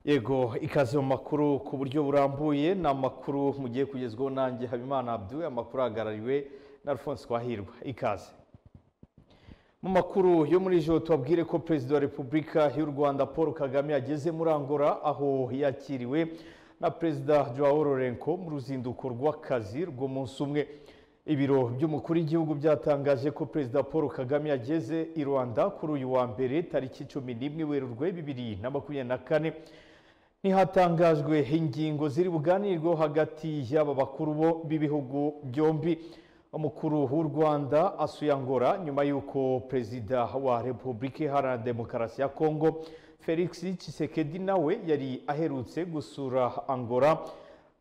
yego ikaze mu makuru ku buryo burambuye ni amakuru mugiye kugezwaho nanjye habimana abdu amakuru ahagarariwe na alphonse twahirwa ikaze mu makuru yo muri ijoro tubabwire ko perezida wa repubulika y'u rwanda paul kagame ageze muri angora aho yakiriwe na perezida joao lorenko mu ruzinduko rw'akazi rw'umunsi umwe ibiro by'umukuru w'igihugu byatangaje ko perezida paul kagame yageze i rwanda kuri uyu wa mbere tariki cumi n'imwe werurwe bibiri na makumyabiri na kane ntihatangajwe ingingo ziri buganirweho hagati y'aba bakuru bo b'ibihugu byombi umukuru w'u rwanda asuye angora nyuma y'uko perezida wa repubulika iharanira demokarasi ya kongo felix Tshisekedi nawe yari aherutse gusura angora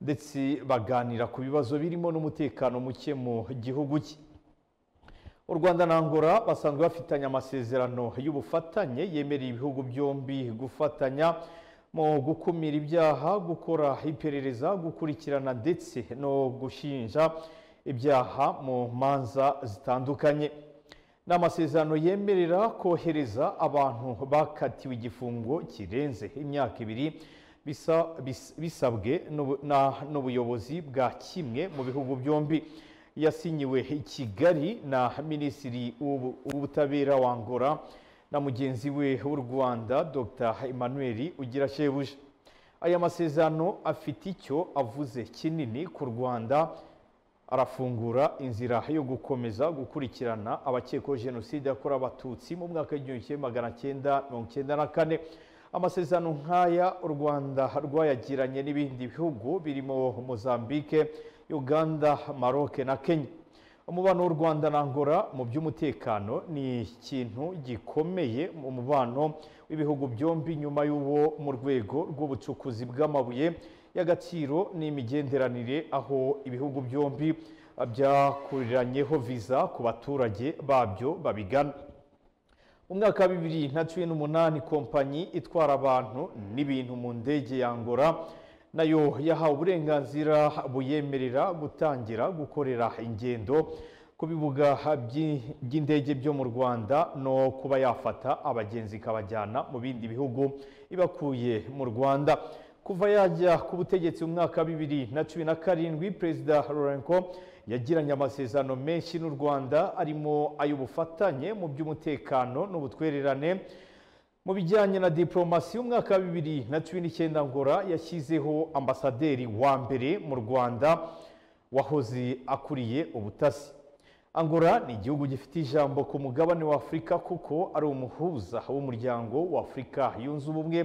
ndetse baganira ku bibazo birimo n'umutekano muke mu gihugu cye u rwanda na angora basanzwe bafitanye amasezerano y'ubufatanye yemerera ibihugu byombi gufatanya mu gukumira ibyaha gukora iperereza gukurikirana ndetse no gushinja ibyaha mu manza zitandukanye ni amasezerano yemerera kohereza abantu bakatiwe igifungo kirenze imyaka ibiri bisabwe n'ubuyobozi bwa kimwe mu bihugu byombi yasinyiwe i kigali na minisitiri w'ubutabera wa ngora na mugenzi we w'u rwanda dr emmanuel ugira shebuja aya masezerano afite icyo avuze kinini ku rwanda arafungura inzira yo gukomeza gukurikirana abakekwaho jenoside yakorewe abatutsi mu mwaka w'igihumbi kimwe magana cyenda mirongo icyenda na kane amasezerano nk'aya u rwanda rwayagiranye n'ibindi bihugu birimo mozambique uganda maroc na kenya umubano w'u rwanda na angora mu by'umutekano ni ikintu gikomeye mu mubano w'ibihugu byombi nyuma y'uwo mu rwego rw'ubucukuzi bw'amabuye y'agaciro n'imigenderanire aho ibihugu byombi byakuriranyeho viza ku baturage babyo babigana mu mwaka wa bibiri na cumi n'umunani kompanyi itwara abantu n'ibintu mu ndege ya ngora nayo yahawe uburenganzira buyemerera gutangira gukorera ingendo ku bibuga by'indege byo mu rwanda no kuba yafata abagenzi ikabajyana mu bindi bihugu ibakuye mu rwanda kuva yajya ku butegetsi mu mwaka wa bibiri na cumi na karindwi perezida lorenko yagiranye amasezerano menshi n'u rwanda arimo ay'ubufatanye mu by'umutekano n'ubutwererane mu bijyanye na diporomasi umwaka wa bibiri na cumi n'icyenda ngora yashyizeho ambasaderi wa mbere mu rwanda wahoze akuriye ubutasi angora ni igihugu gifite ijambo ku mugabane wa afurika kuko ari umuhuza w'umuryango wa afurika yunze ubumwe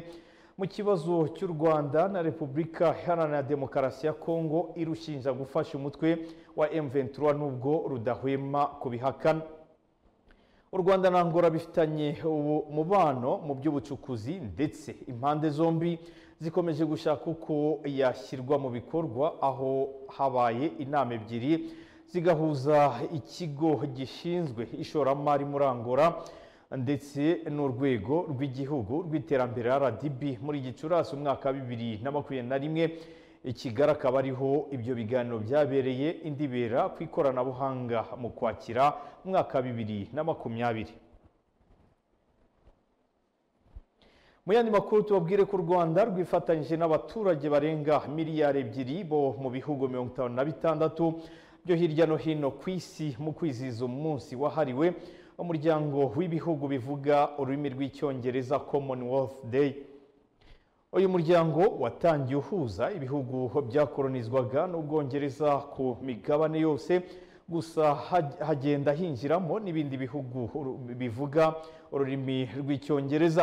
mu kibazo cy'u rwanda na repubulika iharanira demokarasi ya kongo irushinja gufasha umutwe wa M23 nubwo rudahwema kubihakana u rwanda na angora bifitanye umubano mu by'ubucukuzi ndetse impande zombi zikomeje gushaka uko yashyirwa mu bikorwa aho habaye inama ebyiri zigahuza ikigo gishinzwe ishoramari muri angora ndetse n'urwego rw'igihugu rw'iterambere rdb muri gicurasi umwaka wa bibiri na makumyabiri na rimwe ikigali akaba ariho ibyo biganiro byabereye indibera ku ikoranabuhanga mu kwakira umwaka wa bibiri na makumyabiri mu yandi makuru tubabwire ko u rwanda rwifatanyije n'abaturage barenga miliyari ebyiri bo mu bihugu mirongo itanu na bitandatu byo hirya no hino ku isi mu kwizihiza umunsi wahariwe umuryango w'ibihugu bivuga ururimi rw'icyongereza commonwealth day uyu muryango watangiye uhuza ibihugu byakoronizwaga n'ubwongereza ku migabane yose gusa hagenda hinjiramo n'ibindi bihugu bivuga ururimi rw'icyongereza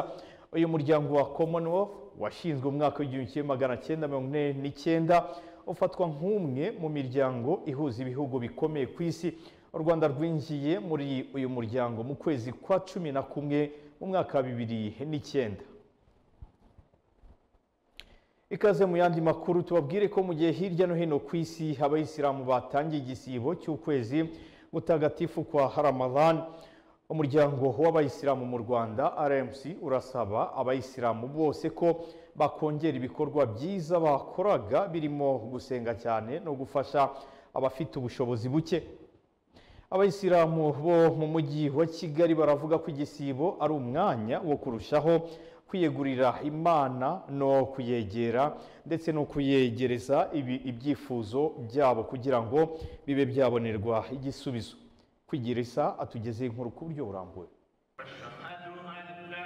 uyu muryango wa commonwealth washinzwe umwaka w'igihumbi kimwe magana cyenda mirongo ine n'icyenda ufatwa nk'umwe mu miryango ihuza ibihugu bikomeye ku isi u rwanda rwinjiye muri uyu muryango mu kwezi kwa cumi na kumwe mu mwaka wa bibiri n'icyenda ikaze mu yandi makuru tubabwire ko mu gihe hirya no hino ku isi abayisilamu batangiye igisibo cy'ukwezi mutagatifu kwa haramadhan umuryango w'abayisilamu mu rwanda rmc urasaba abayisilamu bose ko bakongera ibikorwa byiza bakoraga birimo gusenga cyane no gufasha abafite ubushobozi buke abayisilamu bo mu mujyi wa kigali baravuga ko igisibo ari umwanya wo kurushaho kwiyegurira imana no kuyegera ndetse no kuyegereza ibi- ibyifuzo byabo kugira ngo bibe byabonerwa igisubizo kwigiriza atugeze inkuru ku buryo burambuye أشهد أن لا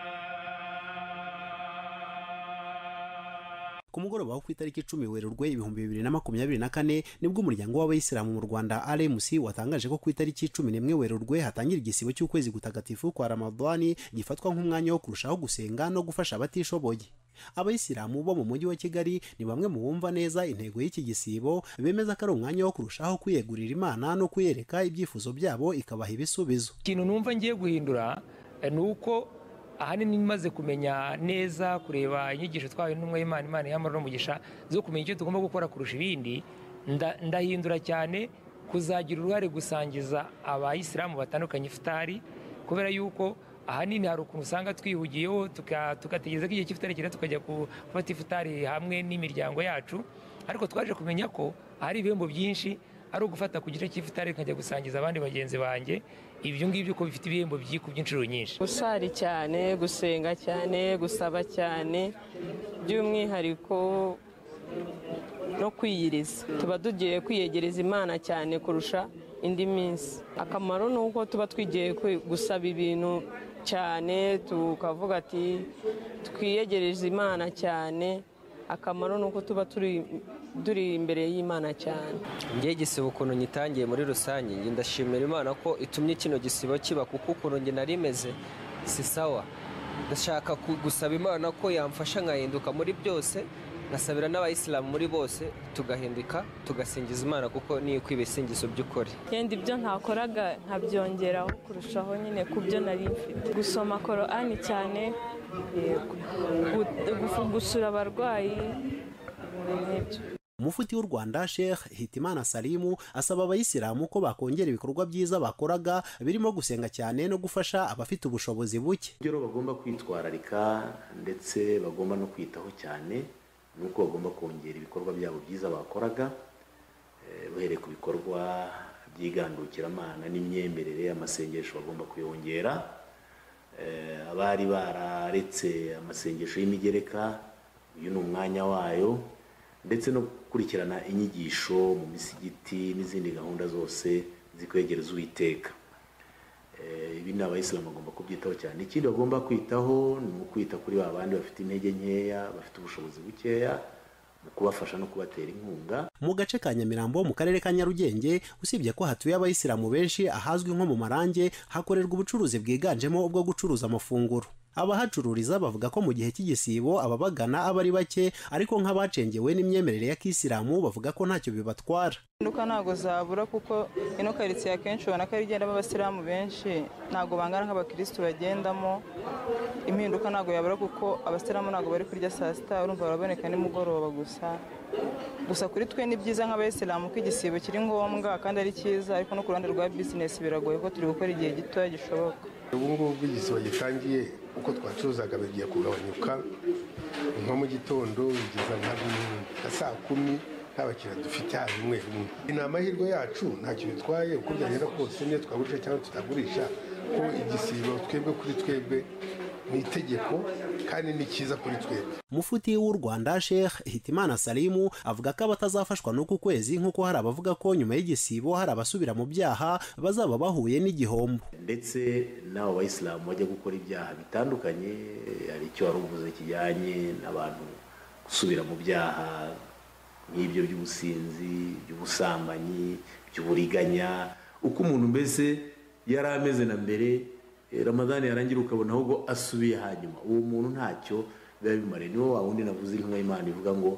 ku mugoroba wo ku itariki icumi werurwe ibihumbi bibiri na makumyabiri na kane nibwo umuryango w'abayisilamu mu rwanda rmc watangaje ko ku itariki cumi n'imwe werurwe hatangira igisibo cy'ukwezi gutagatifu kwa ramadwani gifatwa nk'umwanya wo kurushaho gusenga no gufasha abatishoboye abayisilamu bo mu mujyi wa kigali ni bamwe mu bumva neza intego y'iki gisibo bemeza ko ari umwanya wo kurushaho kwiyegurira imana no kuyereka ibyifuzo byabo ikabaha ibisubizo ikintu numva ngiye guhindura eh, ni uko ahanini maze kumenya neza kureba inyigisho twahawe n'intumwa y'imana imana y'amahoro n'umugisha zo kumenya icyo tugomba gukora kurusha ibindi nda- ndahindura cyane kuzagira uruhare gusangiza abayisilamu batandukanye ifutari kubera yuko ahanini hari ukuntu usanga twihugiyeho tuka- tugategereza ko igihe cy'ifutari kigera tukajya ku- gufata ifutari hamwe n'imiryango yacu ariko twaje kumenya ko hari ibihembo byinshi ari ugufata ku gice cy'ifutari nkajya gusangiza abandi bagenzi banjye ibyo ngibyo ko bifite ibihembo byikubye inshuro nyinshi gusari cyane gusenga cyane gusaba cyane by'umwihariko no kwiyiriza tuba tugiye kwiyegereza imana cyane kurusha indi minsi akamaro ni uko tuba twigiye kwi- gusaba ibintu cyane tukavuga ati twiyegereze imana cyane akamaro ni uko tuba turi turi imbere y'imana cyane ngewe igisibo ukuntu nyitangiye muri rusange njye ndashimira imana ko itumye kino gisibo kiba kuko ukuntu njye nari meze si sawa ndashaka ku- gusaba imana ko yamfasha nkahinduka muri byose nkasabira n'abayisilamu muri bose tugahinduka tugasingiza imana kuko niyo ikwiye ibisingizo by'ukuri yenda ibyo ntakoraga nkabyongeraho kurushaho nyine ku byo nari mfite gusoma korani cyane yego. Gu- gufu- gusura abarwayi n'ibyo umufuti w'u rwanda sheikh hitimana salimu asaba abayisilamu ko bakongera ibikorwa byiza bakoraga birimo gusenga cyane no gufasha abafite ubushobozi buke rero bagomba kwitwararika ndetse bagomba no kwitaho cyane ni uko bagomba kongera ibikorwa byabo byiza bakoraga eh, bahereye ku bikorwa by'igandukiramana n'imyemerere amasengesho bagomba kuyongera Eh, abari bararetse amasengesho y'imigereka uyu ni umwanya wayo ndetse no gukurikirana inyigisho mu misigiti n'izindi gahunda zose zikwegereza uwiteka Eh, ibi ni abayisilamu bagomba kubyitaho cyane ikindi bagomba kwitaho ni ukwita kuri ba bandi bafite intege nkeya bafite ubushobozi bukeya mu kubafasha no kubatera inkunga mu gace ka nyamirambo mu karere ka nyarugenge usibye ko hatuye abayisilamu benshi ahazwi nko mu marange hakorerwa ubucuruzi bwiganjemo ubwo gucuruza amafunguro abahacururiza bavuga ko mu gihe cy'igisibo ababagana aba ari bake ariko nk'abacengewe n'imyemerere ya kisilamu bavuga ko ntacyo bibatwara impinduka ntabwo zabura kuko ino karitsiye akenshi ubona ko ari igendamo abasilamu benshi ntabwo bangana nk'abakirisitu bagendamo impinduka ntabwo yabura kuko abasilamu ntabwo bari kurya saa sita urumva baraboneka nimugoroba gusa gusa kuri twe ni byiza nk'abayisilamu ko igisibo kiri ngombwa kandi ari cyiza ariko no ku ruhande rwa bizinesi biragoye ko turi gukora igihe gitoya gishoboka ubu ngubu igisibo gitangiye uko twacuruzaga bigiye kugabanyuka nko mu gitondo bigeza nka nka saa kumi nta bakiriya dufite haba umwe umwe ni amahirwe yacu ntacyo bitwaye uko byagenda kose niyo twagurisha cyangwa tutagurisha ko igisibo twebwe kuri twebwe ni itegeko kandi ni cyiza kuri twebwe mufuti w'u rwanda sheikh hitimana salimu avuga ko abatazafashwa n'uku kwezi nk'uko hari abavuga ko nyuma y'igisibo hari abasubira mu byaha bazaba bahuye n'igihombo ndetse n'abo bayisilamu bajya gukora ibyaha bitandukanye hari icyo wari uvuze kijyanye n'abantu gusubira mu byaha nk'ibyo by'ubusinzi by'ubusambanyi by'uburiganya uko umuntu mbese yari ameze na mbere eh, ramadani yarangira ukabona ahubwo asubiye hanyuma uwo muntu ntacyo biba bimariye niwo wa wundi navuze intumwa y'imana ivuga ngo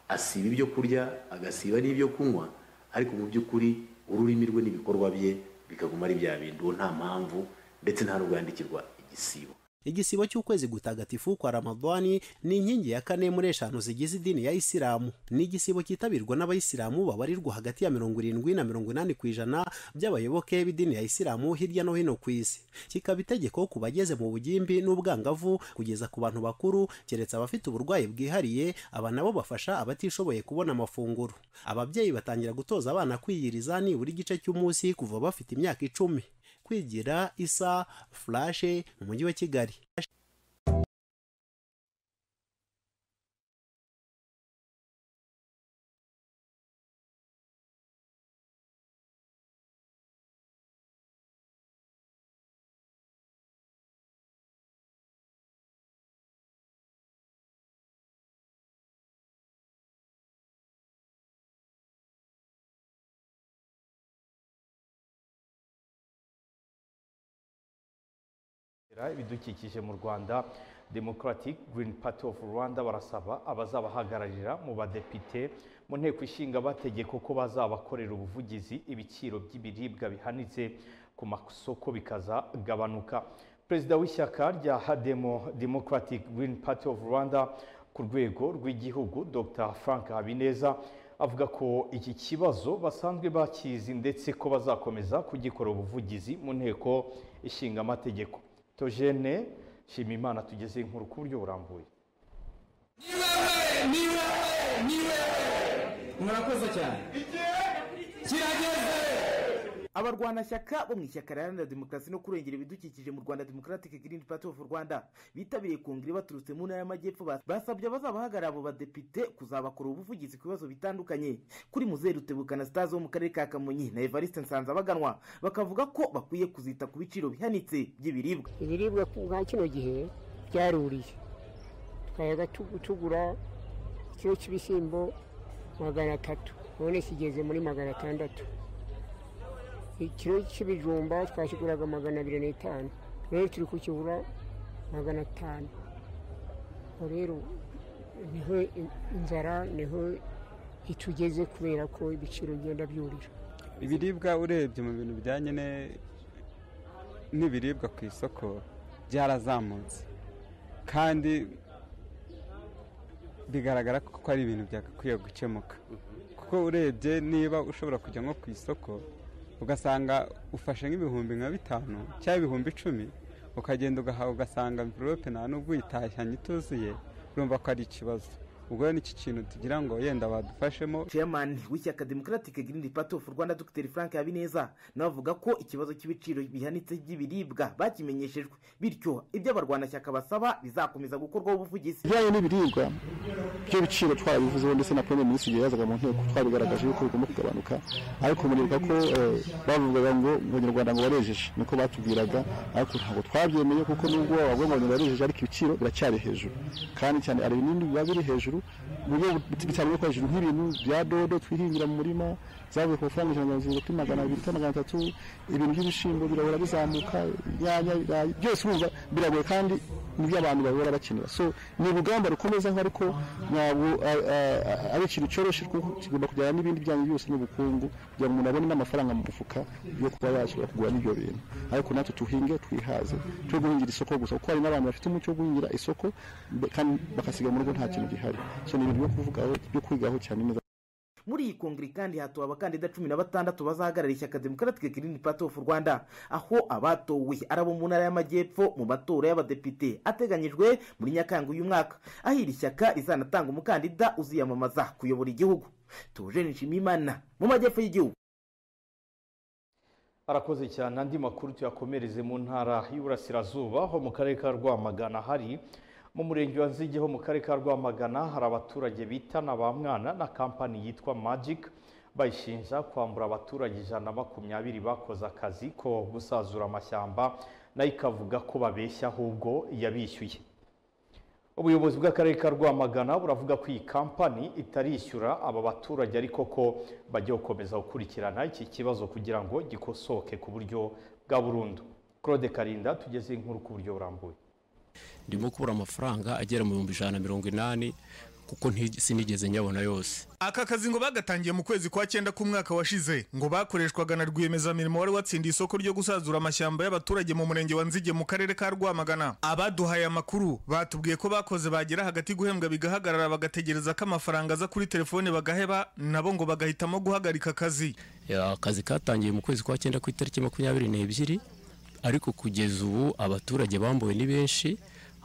asiba ibyo kurya agasiba n'ibyo kunywa ariko mu by'ukuri ururimi rwe n'ibikorwa bye bikaguma ari bya bindi uwo nta mpamvu ndetse nta n'ubwo yandikirwa igisibo igisibo cy'ukwezi gutagatifu kwa ramadwani ni inkingi ya kane muri eshanu zigize idini ya isilamu ni igisibo cyitabirwa n'abayisilamu babarirwa hagati ya mirongo irindwi na mirongo inani ku ijana by'abayoboke b'idini ya isilamu hirya no hino ku isi kikaba itegeko ku bageze mu bugimbi n'ubwangavu kugeza ku bantu bakuru keretse abafite uburwayi bwihariye aba nabo bafasha abatishoboye kubona amafunguro ababyeyi batangira gutoza abana kwiyiriza nibura igice cy'umunsi kuva bafite imyaka icumi kwigira isa furashe mu mujyi wa kigali ibidukikije mu rwanda democratic green party of rwanda barasaba abazabahagararira mu badepite mu nteko ishinga amategeko ko bazabakorera ubuvugizi ibiciro by'ibiribwa bihanitse ku masoko bikazagabanuka perezida w'ishyaka rya hademo democratic green party of rwanda ku rwego rw'igihugu dr frank habineza avuga ko iki kibazo basanzwe bakizi ndetse ko bazakomeza kugikora ubuvugizi mu nteko ishinga amategeko tojene shima imana tugeze inkuru ku buryo burambuye murakoze cyane kirageze abarwanashyaka bo mu ishyaka riharanira demokarasi no kurengera ibidukikije mu rwanda democratic green party of rwanda bitabiriye kongere baturutse mu ntara y'amajyepfo bas- basabye abazabahagarara abo badepite kuzabakora ubuvugizi ku bibazo bitandukanye kuri muzehe rutebuka na sitazi wo mu karere ka kamonyi na evariste nsanzabaganwa bakavuga ko bakwiye kuzita ku biciro bihanitse by'ibiribwa ibiribwa nka kino gihe byaruriye twajyaga tugu- tugura ikiro cy'ibishyimbo magana atatu none kigeze muri magana atandatu ikiro cy'ibijumba twakiguraga magana abiri n'itanu rero turi kukigura magana atanu Ubwo rero niho in- inzara niho itugeze kubera ko ibiciro bigenda byurira ibiribwa urebye mu bintu bijyanye ne- n'ibiribwa ku isoko byarazamutse kandi bigaragara ko ari ibintu byagakwiye gukemuka kuko urebye niba ushobora kujya nko ku isoko ugasanga ufashe nk'ibihumbi nka bitanu cyangwa ibihumbi icumi ukagenda ugahaha ugasanga mvirope nta nubwo uyitahanye ituzuye urumva ko ari ikibazo ubwo rero n'iki kintu tugira ngo yenda badufashemo chairman w'ishyaka democratic green party of rwanda dr frank habineza nawe avuga ko ikibazo cy'ibiciro bihanitse by'ibiribwa bakimenyeshejwe bityo ibyo abarwanashyaka basaba bizakomeza gukorwaho ubuvugizi ibijyanye n'ibiribwa by'ibiciro twarabivuzeho ndetse na premier minisitiri igihe yazaga mu nteko twabigaragaje yuko bigomba kugabanuka ariko muribuka ko eh, bavugaga ngo abanyarwanda ngo barejeje niko batubwiraga ariko ntabwo twabyemeye kuko nubwo bavuga ngo abanyarwanda barejeje ariko ibiciro biracyari hejuru kandi cyane hari ibinini biba biri hejuru mu buryo bitari ko hejuru nk'ibintu bya dodo twihingira mu murima zavuye ku mafaranga ijana na mirongo irindwi kuri magana abiri cyangwa magana atatu ibintu by'ibishyimbo birahora bizamuka inyanya ibirayi byose urumva biragoye kandi nibyo abantu bahora bakenera so ni urugamba rukomeza nka ariko ntabwo a- a- a- ari ikintu cyoroshye kuko kigomba kujyana n'ibindi bijyanye byose n'ubukungu kugira ngo umuntu abone n'amafaranga mu mufuka yo kuba yashobora kugura n'ibyo bintu ariko natwe tuhinge twihaze twe guhingira isoko gusa kuko hari n'abantu bafite umuco wo guhingira isoko be- kandi bagasiga mu rugo nta kintu gihari so ni ibintu byo kuvugaho byo kwigaho cyane neza muri iyi kongere kandi hatowe abakandida cumi na batandatu bazahagarara ishyaka democratic green party of rwanda aho abatowe ari abo mu ntara y'amajyepfo mu matora y'abadepite ateganyijwe muri nyakanga uyu mwaka aho iri shyaka rizanatanga umukandida uziyamamaza kuyobora igihugu tujeni nshimiyimana mu majyepfo y'igihugu arakoze cyane andi makuru tuyakomereze mu ntara y'uburasirazuba ho mu karere ka rwamagana hari mu murenge wa nzige ho mu karere ka rwamagana hari abaturage bitana ba mwana na kampani yitwa magic bayishinja kwambura abaturage ijana na makumyabiri bakoze akazi ko gusazura amashyamba nayo ikavuga ko babeshya ahubwo yabishyuye ubuyobozi bw'akarere ka rwamagana buravuga ko iyi kampani itarishyura aba baturage ariko ko bajya gukomeza gukurikirana iki kibazo kugira ngo gikosoke ku buryo bwa burundu claude karinda tugeze inkuru ku buryo burambuye ndimo kubura amafaranga agera mu bihumbi ijana na mirongo inani kuko nti- sinigeze nyabona yose aka kazi ngo bagatangiye mu kwezi kwa cyenda k'umwaka washize ngo bakoreshwaga na rwiyemezamirimo wari watsindiye isoko ryo gusazura amashyamba y'abaturage mu murenge wa nzige mu karere ka rwamagana abaduhaye amakuru batubwiye ko bakoze bagera hagati guhembwa bigahagarara bagategereza ko amafaranga aza kuri telefone bagaheba nabo ngo bagahitamo guhagarika akazi Ya, akazi katangiye mu kwezi kwa cyenda ku itariki makumyabiri n'ebyiri ariko kugeza ubu abaturage bambuwe ni benshi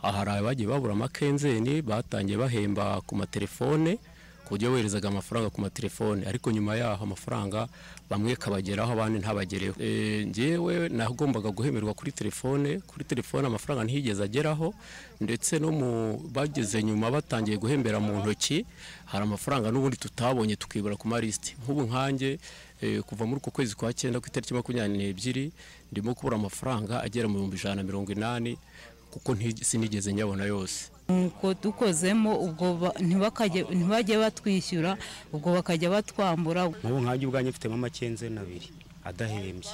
aha hari abagiye babura amakenzeni batangiye bahemba ku matelefone ku buryo boherezaga amafaranga ku matelefone ariko nyuma yaho amafaranga bamwe kabageraho abandi ntabagereho e, njyewe nagombaga guhemerwa kuri telefone kuri telefone amafaranga ntiyigeze ageraho ndetse no mu bageze nyuma batangiye guhembera mu ntoki hari amafaranga n'ubundi tutabonye tukibura ku malisiti nk'ubu nkanjye Eh, kuva muri uku kwezi kwa cyenda ku itariki makumyabiri n'ebyiri ndimo kubura amafaranga agera mu bihumbi ijana na mirongo inani kuko nti- sinigeze nyabona yose nuko dukozemo ubwo ba- ntibakajye- ntibajye batwishyura ubwo bakajya batwambura nk'ubu nkanjye ubwanjye mfitemo amakenzeni abiri adahembye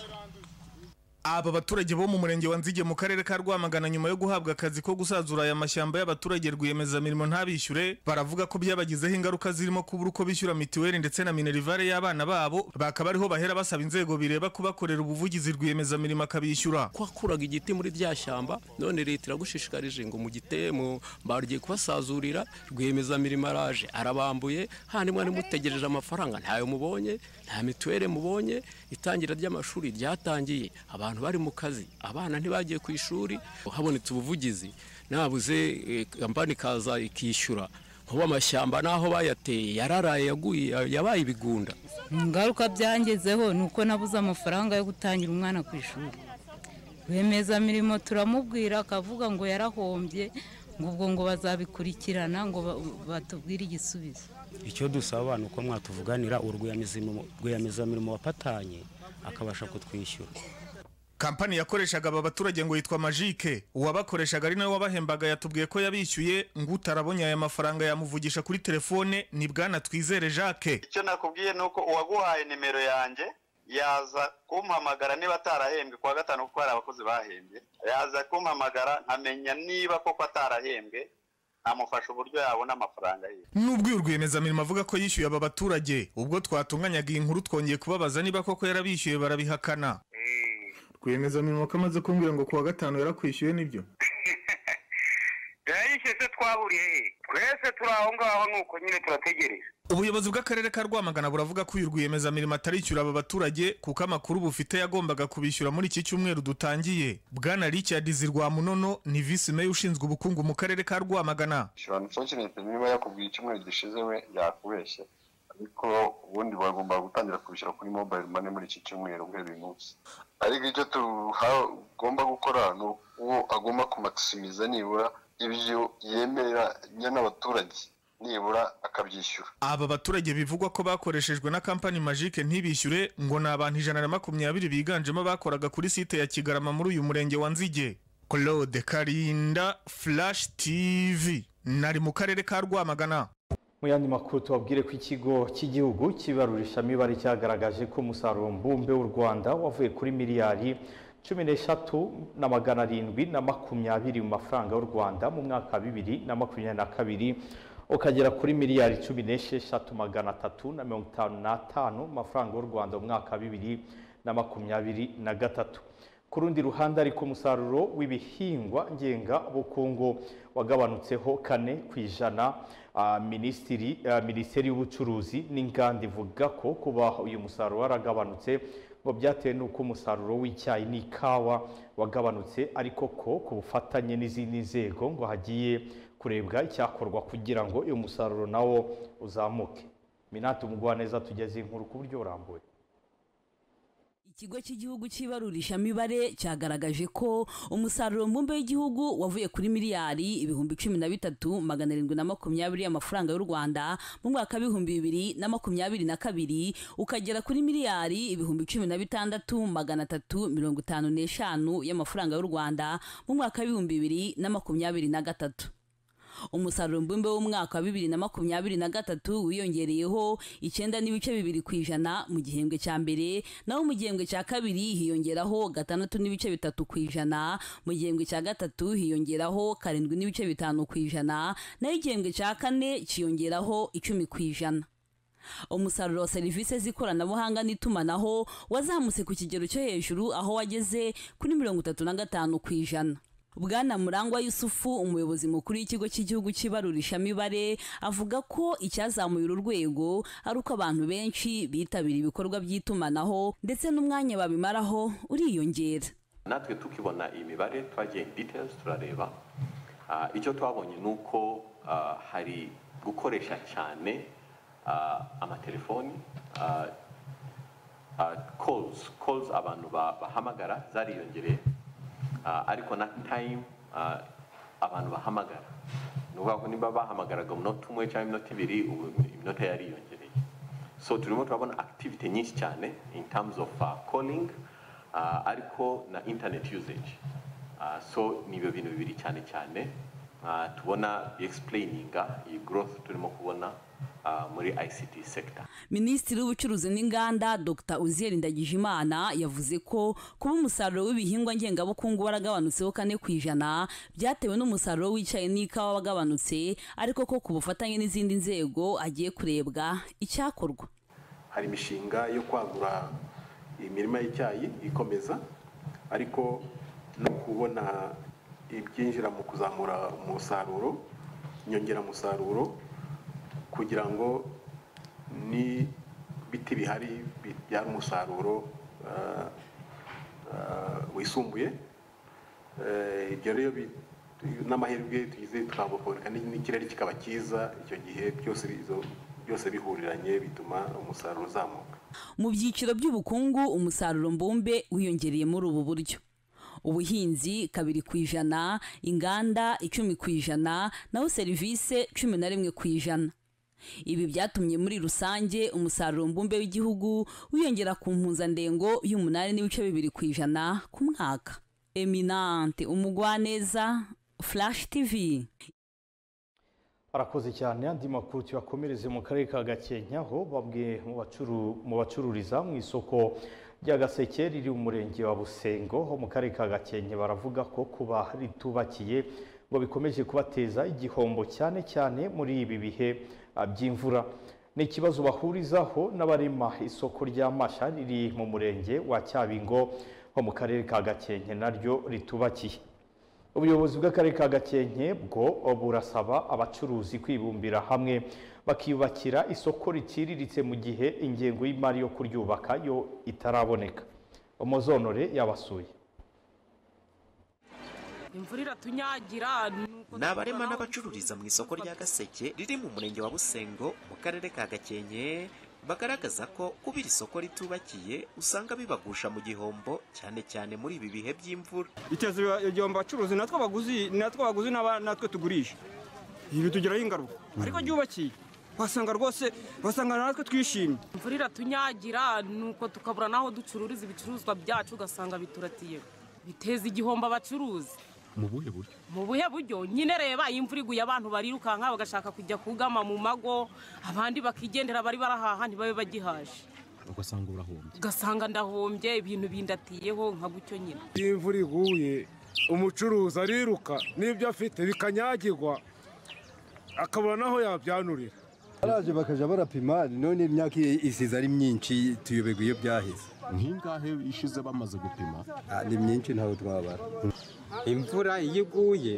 aba baturage bo mu murenge wa nzige mu karere ka rwamagana nyuma yo guhabwa akazi ko gusazura aya mashyamba y'abaturage rwiyemezamirimo ntabishyure baravuga ko byabagizeho ingaruka zirimo kubura uko bishyura mituweli ndetse na minerivare y'abana babo bakaba ariho bahera basaba inzego bireba kubakorera ubuvugizi rwiyemezamirimo akabishyura kwakuraga igiti muri rya shyamba none leta iragushishikarije ngo mugite mu barugiye kubasazurira rwiyemezamirimo araje arabambuye handi mwari mutegereje amafaranga ntayo mubonye nta mituweli mubonye itangira ry'amashuri ryatangiye abantu bari mu kazi abana ntibagiye ku ishuri habonetse ubuvugizi nabuze eh, kampani ikaza ikishyura nkuba amashyamba n'aho bayateye yararaye yaguye yabaye ibigunda ingaruka byangezeho ni uko nabuze amafaranga yo gutangira umwana ku ishuri rwiyemezamirimo turamubwira akavuga ngo yarahombye ngo ubwo ngo bazabikurikirana ngo ba- batubwire igisubizo icyo dusaba abantu ko mwatuvuganira urwiyemezamirimo wafatanye akabasha kutwishyura kampani yakoreshaga aba baturage ngo yitwa majike uwabakoreshaga ari nawe wabahembaga yatubwiye ko yabishyuye ngo utarabonye aya mafaranga yamuvugisha kuri telefone ni bwana twizere jacques icyo nakubwiye ni uko uwaguhaye nimero yanjye yaza kumpamagara niba atarahembwe kuwa gatanu kuko hari abakozi bahembwe yaza kumpamagara nkamenya niba koko atarahembwe nkamufasha uburyo yabona amafaranga ye nubwo uyu rwiyemezamirimo avuga ko yishyuye aba baturage ubwo twatunganyaga iyi nkuru twongeye kubabaza niba koko yarabishyuye barabihakana rwiyemezamirimo ko amaze kumbwira ngo kuwa gatanu yarakwishyuye nibyo yarayishyuye se twahuriye he twese turi aho ngaho nuko nyine turategereje ubuyobozi bw'akarere ka rwamagana buravuga ko uyu rwiyemezamirimo atarishyura aba baturage kuko amakuru bufite yagombaga kubishyura muri iki cyumweru dutangiye bwana richard zirwamunono ni visi meya ushinzwe ubukungu mu karere ka rwamagana shirana usokerete niba yakubwiye icyumweru gishize we yakubeshye ariko ubundi bagomba gutangira kubishyura kuri mobile money muri iki cyumweru guhera uyu munsi ariko icyo tugomba gukora ni uwo agomba kumatisimiza nibura ibyo yemeranya n'abaturage nibura akabyishyura aba baturage bivugwa ko bakoreshejwe na kampani majike ntibishyure ngo ni abantu ijana na makumyabiri biganjemo abakoraga kuri site ya kigarama muri uyu murenge wa nzige claude karinda flash tv nari mu karere ka rwamagana mu yandi makuru tubabwire ko ikigo cy'igihugu cy'ibarurishamibare cyagaragaje ko umusaruro mbumbe w'u rwanda wavuye kuri miliyari cumi n'eshatu na magana arindwi na makumyabiri mu mafaranga y'u rwanda mu mwaka wa bibiri na makumyabiri na kabiri ukagera kuri miliyari cumi n'esheshatu magana atatu na mirongo itanu n'atanu mu mafaranga y'u rwanda mu mwaka wa bibiri na makumyabiri na gatatu ku rundi ruhande ariko umusaruro w'ibihingwa ngengabukungu wagabanutseho kane ku ijana Ah, minisitiri ah, minisiteri y'ubucuruzi n'inganda ivuga ko kuba uyu musaruro waragabanutse ngo byatewe n'uko umusaruro w'icyayi n'ikawa wagabanutse ariko ko ku bufatanye n'izindi nzego ngo hagiye kurebwa icyakorwa kugira ngo uyu musaruro nawo uzamuke minati umugwaneza tugeze inkuru ku buryo burambuye ikigo cy'igihugu cy'ibarurishamibare cyagaragaje ko umusaruro mbumbe w'igihugu wavuye kuri miliyari ibihumbi cumi na bitatu magana arindwi na makumyabiri y'amafaranga y'u rwanda mu mwaka w'ibihumbi bibiri na makumyabiri na kabiri ukagera kuri miliyari ibihumbi cumi na bitandatu magana atatu mirongo itanu n'eshanu y'amafaranga y'u rwanda mu mwaka w'ibihumbi bibiri na makumyabiri na gatatu umusaruro mbumbe w'umwaka wa bibiri na makumyabiri na gatatu wiyongereyeho icyenda n'ibice bibiri ku ijana mu gihembwe cya mbere naho mu gihembwe cya kabiri hiyongeraho gatandatu n'ibice bitatu ku ijana mu gihembwe cya gatatu hiyongeraho karindwi n'ibice bitanu ku ijana naho igihembwe cya kane cyiyongeraho icumi ku ijana umusaruro wa serivisi z'ikoranabuhanga n'itumanaho wazamutse ku kigero cyo hejuru aho wageze kuri mirongo itatu na gatanu ku ijana bwana murangwa yusufu umuyobozi mukuru w'ikigo cy'igihugu cy'ibarurishamibare avuga ko icyazamuye uru rwego ari uko abantu benshi bitabira ibikorwa by'itumanaho ndetse n'umwanya babimaraho uriyongera natwe tukibona iyi mibare twagiye details turareba Ah, icyo twabonye ni uko ah, hari gukoresha cyane ah, amatelefoni ah, ah, calls calls abantu ba- bahamagara zariyongereye Ah, ariko na time ah, abantu bahamagara ni ukuvuga ko niba bahamagaraga umunota umwe cyangwa iminota ibiri ubu iminota yariyongereye so turimo turabona activity nyinshi cyane in terms of ah, calling ah, ariko na internet usage Ah, so ni ibyo bintu bibiri cyane cyane Ah, tubona explaininga iyi growth turimo kubona ah, muri ICT sector minisitiri w'ubucuruzi n'inganda dr uziel ndagijimana yavuze ko kuba umusaruro w'ibihingwa ngengabukungu waragabanutseho kane ku ijana byatewe n'umusaruro w'icyayi n'ikawa wagabanutse ariko ko ku bufatanye n'izindi nzego agiye kurebwa icyakorwa hari imishinga yo kwagura imirima y'icyayi ikomeza ariko no kubona ibyinjira mu kuzamura umusaruro inyongeramusaruro kugira ngo n'ibiti bihari bibyara umusaruro ah, ah, wisumbuye Eh, ibyo rero bi- n'amahirwe tugize twabuboneka n'ikirere kikaba cyiza icyo gihe byose izo- byose bihuriranye bituma umusaruro uzamuka mu byiciro by'ubukungu umusaruro mbumbe wiyongereye muri ubu buryo ubuhinzi kabiri ku ijana inganda icumi ku ijana naho serivisi cumi na rimwe ku ijana ibi byatumye muri rusange umusaruro mbumbe w'igihugu wiyongera ku mpuzandengo y'umunani n'ibice bibiri ku ijana ku mwaka eminante umugwaneza flash tv arakoze cyane andi makuru tuyakomereze mu karere ka Gakenke aho babwiye mu bacuru- mu bacururiza mu isoko rya Gaseke riri mu murenge wa Busengo ho mu karere ka Gakenke baravuga ko kuba ritubakiye ngo bikomeje kubateza igihombo cyane cyane muri ibi bihe ah, by'imvura ni ikibazo bahurizaho n'abarema isoko rya Masha riri mu murenge wa Cyabingo ho mu karere ka Gakenke naryo ritubakiye ubuyobozi bw'akarere ka gakenke bwo burasaba abacuruzi kwibumbira hamwe bakiyubakira isoko riciriritse mu gihe ingengo y'imari yo kuryubaka yo itaraboneka umuzonore yabasuye imvura iratunyagira nuko- ni abarema n'abacururiza mu isoko rya gaseke riri mu murenge wa busengo mu karere ka gakenke bagaragaza ko kuba iri soko ritubakiye usanga bibagusha mu gihombo cyane cyane muri ibi bihe by'imvura iteza igihombo abacuruzi natwe abaguzi natwe abaguzi n'aba- natwe tugurisha ibi bitugiraho ingaruka ariko ryubakiye wasanga rwose wasanga natwe twishimye imvura iratunyagira nuko tukabura n'aho ducururiza ibicuruzwa byacu ugasanga bituratiye biteza igihombo abacuruzi mu buhe buryo mu buhe buryo nyine reba iyo imvura iguye abantu barirukanka bagashaka kujya kugama mu mago abandi bakigendera bari barahaha ntibabe bagihaje ugasanga urahombye ugasanga ndahombye ibintu bindatiyeho nka gutyo nyine iyo imvura iguye umucuruzi ariruka n'ibyo afite bikanyagirwa akabura n'aho yabyanurira baraje bakajya barapima none imyaka isize ari myinshi tuyoberwa iyo byaheze nk'ingahe ishize bamaze gupima Ah, ni myinshi ntabwo twabara imvura iyo iguye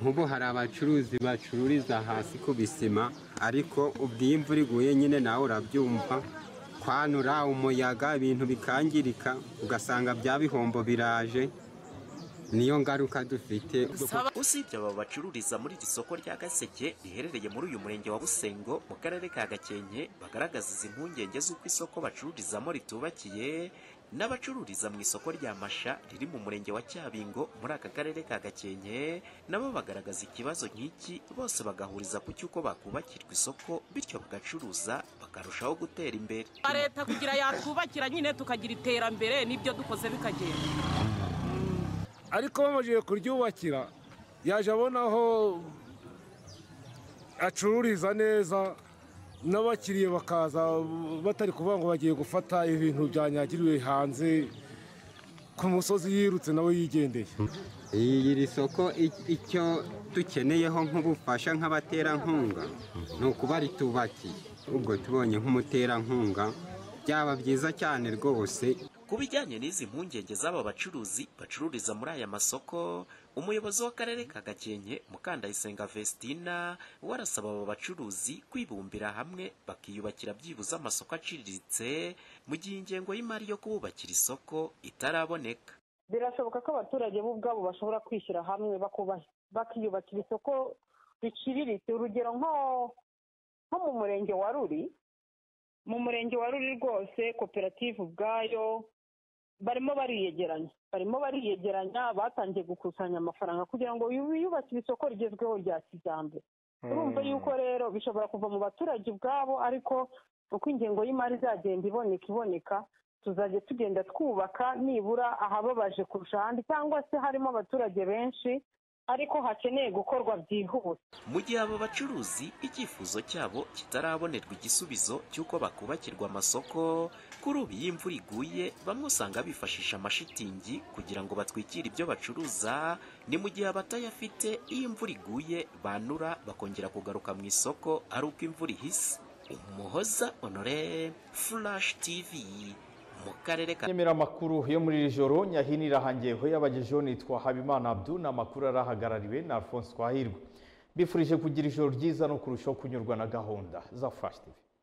nk'ubu hari abacuruzi bacururiza hasi ku bisima ariko ubwo iyo imvura iguye nyine nawe urabyumva kwanura umuyaga ibintu bikangirika ugasanga bya bihombo biraje niyo ngaruka dufite usibye aba bacururiza muri iri soko rya gaseke riherereye muri uyu murenge wa busengo mu karere ka gakenke bagaragaza izi mpungenge z'uko isoko bacururizamo ritubakiye n'abacururiza mu isoko rya masha riri mu murenge wa cyabingo muri aka karere ka gakenke nabo bagaragaza ikibazo nk'iki bose bagahuriza ku cy'uko bakubakirwa isoko bityo bagacuruza bakarushaho gutera imbere leta kugira yatwubakira nyine tukagira iterambere n'ibyo dukoze bikagenda ariko bamajije kuryubakira yaje abona aho acururiza neza n'abakiriya bakaza batari kuvuga ngo bagiye gufata ibintu byanyagiriwe hanze ku musozi yirutse nawe yigendeye iyi iri soko i- icyo dukeneyeho nk'ubufasha nk'abaterankunga ni ukuba ritubakiye ubwo tubonye nk'umuterankunga byaba byiza cyane rwose Ku bijyanye n'izi mpungenge z'aba bacuruzi bacururiza muri aya masoko umuyobozi w'akarere ka gakenke mukandayisenga vestina we arasaba aba bacuruzi kwibumbira hamwe bakiyubakira byibuze amasoko aciriritse mu gihe ingengo y'imari yo kububakira isoko itaraboneka birashoboka ko abaturage bo ubwabo bashobora kwishyira hamwe bakubaha- bakiyubakira isoko riciriritse urugero nko nko mu murenge wa ruri mu murenge wa ruri rwose koperative ubwayo barimo bariyegeranya barimo bariyegeranya batangiye gukusanya amafaranga kugira ngo yu- yubakire isoko rigezweho rya kijyambere urumva yuko rero bishobora kuva mu baturage ubwabo ariko uko ingengo y'imari izagenda iboneka iboneka tuzajya tugenda twubaka nibura ahababaje kurusha ahandi cyangwa se harimo abaturage benshi ariko hakeneye gukorwa byihuse mu gihe abo bacuruzi icyifuzo cyabo kitarabonerwa igisubizo cy'uko bakubakirwa amasoko kuri ubu iyo imvura iguye bamwe usanga bifashisha amashitingi kugira ngo batwikire ibyo bacuruza ni mu gihe abatayafite iyo imvura iguye banura bakongera kugaruka mu isoko ari uko imvura ihise umuhoza honore furashi tivi mu karere ka nyemera amakuru yo muri iri joro nyahini irahangiyeho yabagejeho nitwa habimana abdu ni amakuru arahagarariwe na alphonse twahirwe mbifurije kugira ijoro ryiza no kurushaho kunyurwa na gahunda za furashi tivi